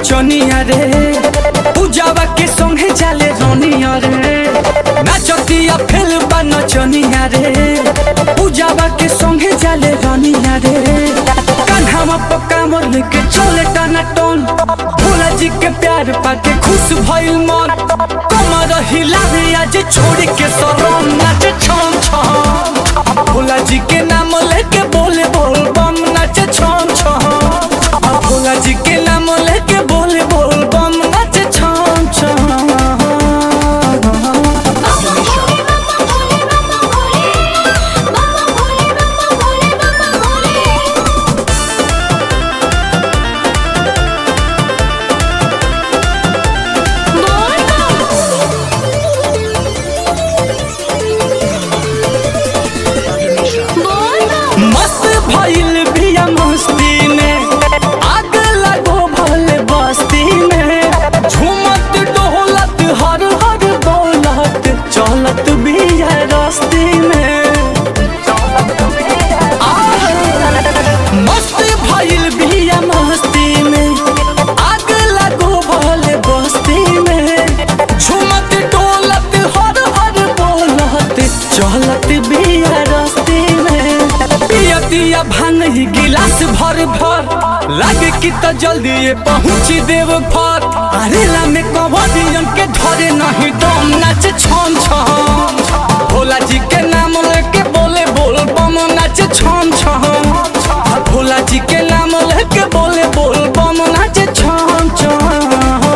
नचनिया रे पूजावा के संगे जाले रनिया रे नाचतिया फेल बा नचनिया रे पूजावा के संगे जाले रनिया रे कान्हावा पक्का मोर लेके चले टाना टोन भोला जी के प्यार पाके खुश भइल मन कमर हिलावे आज छोड़ के सरम नाचे छम छम भोला जी के नाम लेके बोले बोल बम नाचे छम छम भोला जी के नाम लेके बोले बोल बम नाचे छम छम मस्त भइल बिया मस्ती में आग लगो भले बस्ती में झूमत डोलत हर हर बोलत चलत बिया रस्ती में आह, मस्त भइल बिया मस्ती में आग लगो भले बस्ती में झूमत डोलत हर हर बोलत चलत बिया रस्ती में पिया दिया भांग ही गिलास भर भर लागे कि तो जल्दी ये पहुंच देव घर अरेला में कवरियन के धरे नहीं दम नाचे छम छम भोला जी के नाम लेके बोले बोल बम नाचे छम छम भोला जी के नाम लेके बोले बोल बम नाचे छम छम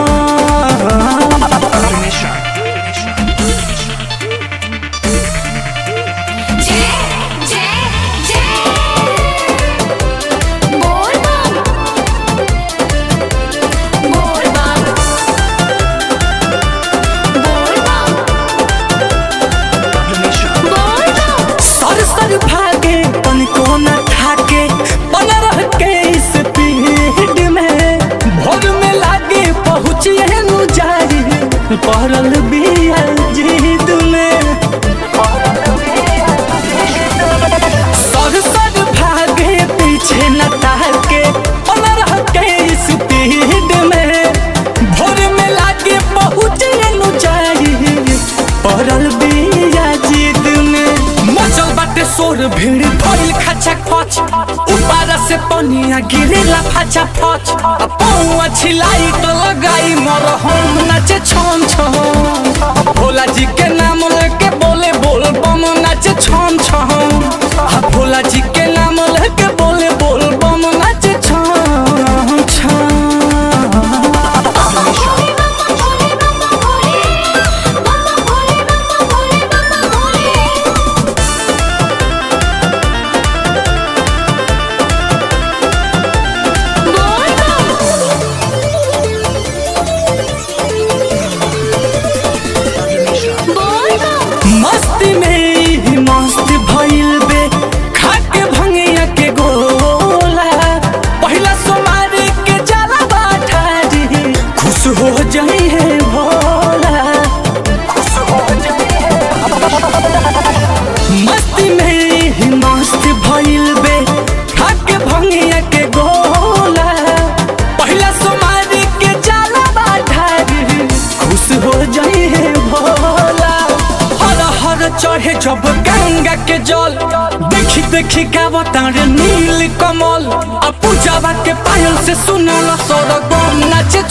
सर सर भागे पन को न ठाके पन रह के इस पीढ़ में भोर में लागे पहुँचिए नु जारी पहरल बिया जीत में सर सर भागे पीछे न ताके पन रह के इस पीढ़ में भोर में लागे पहुँचिए नु जारी पहरल बिया जीत में मचल बाटे शोर भीड़ भइल खाचा खच ऊपर से पनिया गिरेला फाचा फच आ पौआ छिलाई तो लगाई मर हम नाचे छम छम भोला जी के नाम लेके बोले बोल बम नाचे छम छम आ भोला जी के नाम लेके बोले बोल बम नाचे छम छम मस्ती में ही मस्त भइल बे खाके भंगिया के गोला पहिला सोमारी के जाला बाठारी खुश हो जाई है भोला मस्ती में ही मस्त भइल बे खाके भंगिया के गोला पहिला सोमारी के जाला बाठारी खुश हो जाई है भोला हर हर चढ़े जब गंगा के जल देखी देखी गावतार नील कमल आ पूजावा के पायल से सुनल सौरगम नाचे